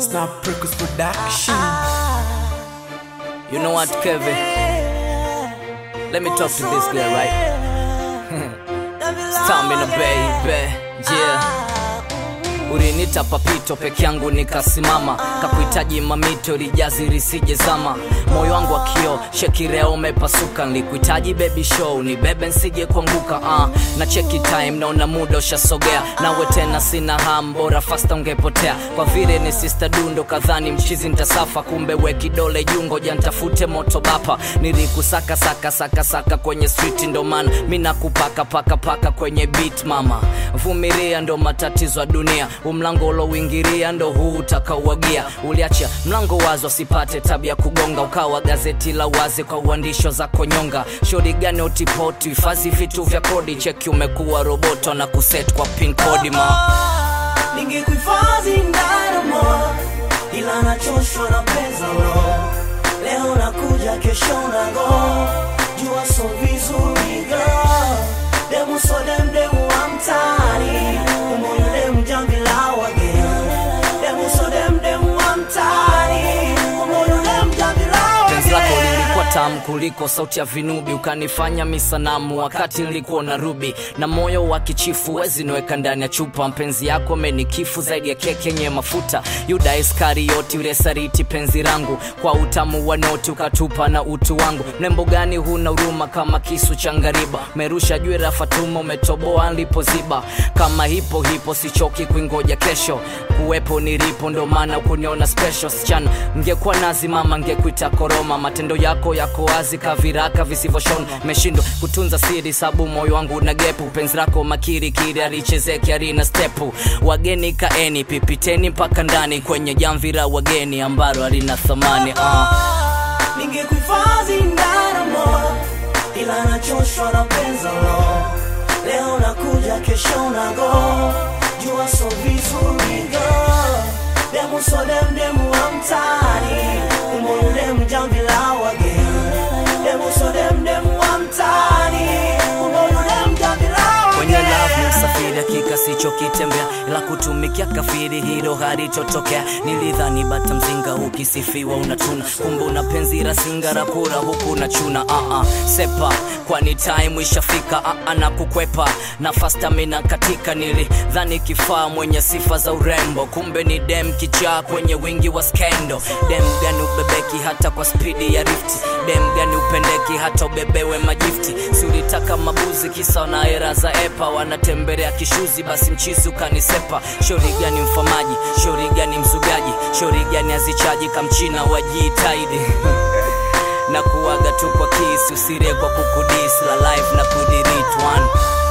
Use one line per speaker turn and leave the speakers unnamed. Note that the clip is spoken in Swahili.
Snap Records Production.
You know what, Kevin? Let me talk to this girl, right? Stamina baby, yeah. Ulinita papito peke yangu nikasimama, kakuhitaji mamito lijazi risije zama, moyo wangu wa kio shekireo umepasuka, nilikuhitaji baby show ni bebe nsije kuanguka uh. na cheki time naona muda ushasogea, nawe tena sina ham, bora fasta ungepotea, kwa vile ni sister dundo kadhani mchizi ntasafa, kumbe we kidole jungo jantafute moto bapa, nilikusaka saka saka saka kwenye street, ndo maana mi nakupaka paka paka kwenye beat mama, vumilia ndo matatizo ya dunia, umlango ulouingiria ndo huu utakauagia, uliacha mlango wazi wasipate tabia kugonga, ukawa gazeti la wazi kwa uandisho za konyonga, shori gani utipoti, hifadhi vitu vya kodi, cheki umekuwa roboto na kuset kwa pin kodi ma
ningekuhifadhi ndaramo ila nachoshwa na pesa lo leo nakuja kesho nago jua so vizuri girl demu so dem demu wa mtaani umoyo demu jamvi la wageni demu so dem demu wa mtaani umoyo demu jamvi la
penzi lako
wageni
lilikuwa tamu kuliko sauti ya vinubi, ukanifanya misanamu wakati nilikuwa na rubi na moyo wa kichifu, wezi niweka ndani ya chupa. Mpenzi yako amenikifu zaidi ya keki yenye mafuta. Yuda Iskarioti ule sariti penzi langu, kwa utamu wa noti ukatupa na utu wangu. Mrembo gani huna huruma kama kisu cha ngariba, merusha jwera Fatuma, umetoboa nilipoziba. Kama hipo hipo sichoki kuingoja kesho, kuwepo nilipo, ndo maana kuniona special sichana. Ngekuwa nazi mama, ngekuita koroma. Matendo yako yako wazi kaviraka visivyoshona, meshindwa kutunza siri, sabu moyo wangu na gepu. Penzi lako makiri kiri alichezeki arina stepu. Wageni kaeni, pipiteni mpaka ndani kwenye jamvi la wageni ambalo halina thamani uh.
ningekuhifadhi ndaramo ila nachoshwa na penza lo leo nakuja kesho nago jua so vizuri girl demu so dem demu wa mtaani umoyo demu jamvi la wageni demu so dem demu wa mtaani umoyo demu jamvi la
kwenye love ni
wageni
msafiri hakika sichokitembea ila kutumikia kafiri hilo halitotokea nilidhani bata mzinga ukisifiwa unatuna kumbe una penzi la singara pura huku na chuna uh -uh. sepa kwani time ishafika uh -uh, na kukwepa na fastamina katika nilidhani kifaa mwenye sifa za urembo kumbe ni dem kichaa kwenye wingi wa skendo dem gani ubebeki hata kwa spidi ya rifti dem gani upendeki hata ubebewe majifti si ulitaka mabuzi kisa na era za epa wanatembelea kishuzi basi mchizi ukanisepa shori gani mfamaji shori gani mzugaji shori gani azichaji kamchina wajiitaidi na kuwaga tu kwa kisi usire kwa kukudis la life na kudirit one